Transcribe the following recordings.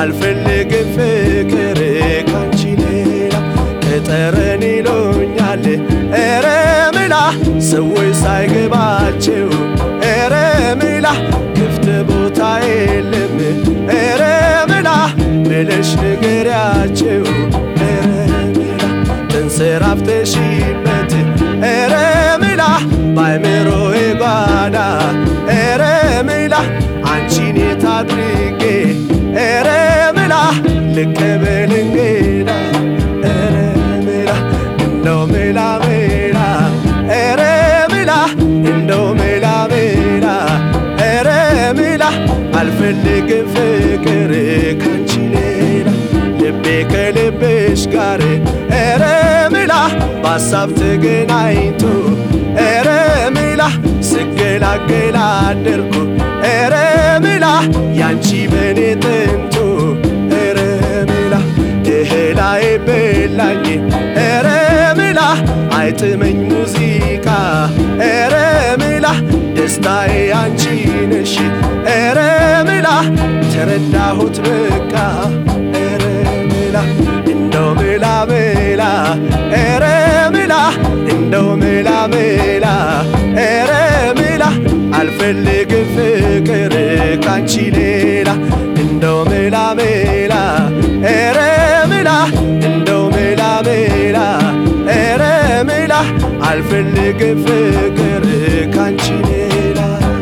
አልፈልግም ፍቅር ካንቺ ሌላ ቅጠረን ይሉኛል ኧረ ምላ ሰዎች ሳይገባቸው ኧረ ምላ ክፍት ቦታ የለም ኧረ ምላ ብለሽ ንገሪያቸው ኧረ ምላ ተንሰራፍተሽበት ኧረ ምላ ባይምሮዬ ጓዳ ኧረ ምላ አንቺን የት አድርጌ ኧረ ምላ ልቀበል እንግዳ ኧረ ምላ እንደው ምላ ምላ ኧረ ምላ እንደው ምላ ምላ ኧረ ምላ አልፈልግም ፍቅር ካንቺ ሌላ ልቤ ከልብሽ ጋር ኧረ ምላ በሀሳብ ተገናኝቶ ኧረ ምላ ስገላገላ አደርኩ ኧረ ምላ ያንቺ በኔ ጥንቱ ኧረ ምላ እህላዬ በላኝ ኧረ ምላ አይጥመኝ ሙዚቃ ኧረ ምላ ደስታዬ አንቺ ነሽ ኧረ ምላ ተረዳሁት በቃ ኧረ ምላ እንደው ምላ ምላ ኧረ ምላ እንደው ምላ ምላ ኧረ ምላ አልፈልግም ፍቅር ካንቺ ሌላ እንደው ምላ ምላ ኧረ ምላ እንደው ምላ ምላ ኧረ ምላ አልፈልግም ፍቅር ካንቺ ሌላ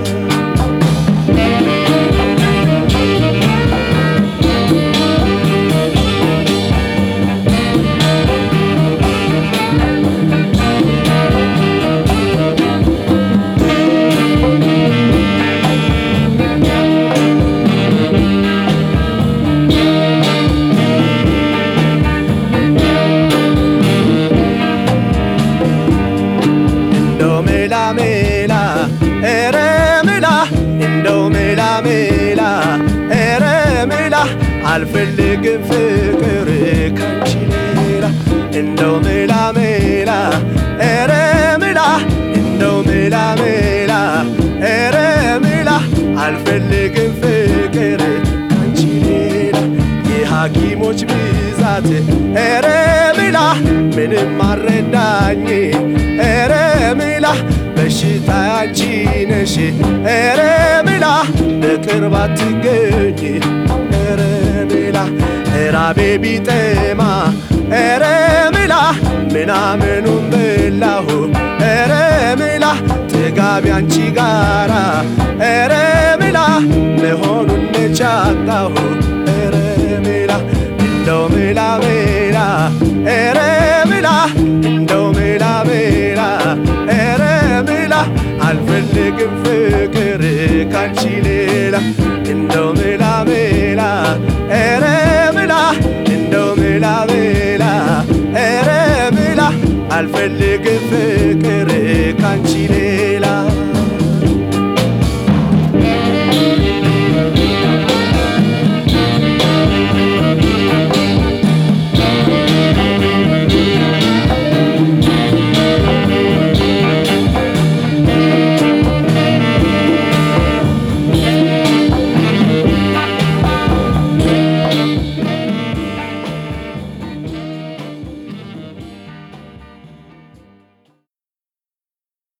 እንደው ሜላ ሜላ ኧረ ሜላ እንደው ሜላ ሜላ ኧረ ሜላ አልፈልግም ፍቅር ካንቺ ሌላ እንደው ሜላ ሜላ ኧረ ሜላ እንደው ሜላ ሜላ ኧረ ሜላ አልፈልግም ፍቅር ካንቺ ሌላ የሐኪሞች ብዛት ኧረ ሜላ ምንም አረዳኝ ኧረ ሜላ በሽታ ያንቺ ነሽ ኧረ ሜላ በቅርብ አትገኝ ኧረ ሜላ ራቤ ቢጠማ ኧረ ሜላ ምናምኑን በላሁ ኧረ ሜላ ጥጋቢ አንቺ ጋራ ኧረ ሜላ መሆኑን ነቻጣሁ ኧረ ሜላ እንደው ሜላ ሜላ ኧረ ሜላ እንደው ሜላ ሜላ ኧረ ሜላ አልፈልግም ፍቅር ካንቺ ሌላ እንደው ሜላ ሜላ ኧረ ሜላ እንደው ሜላ ሜላ ኧረ ሜላ አልፈልግም ፍቅር ካንቺ ሌላ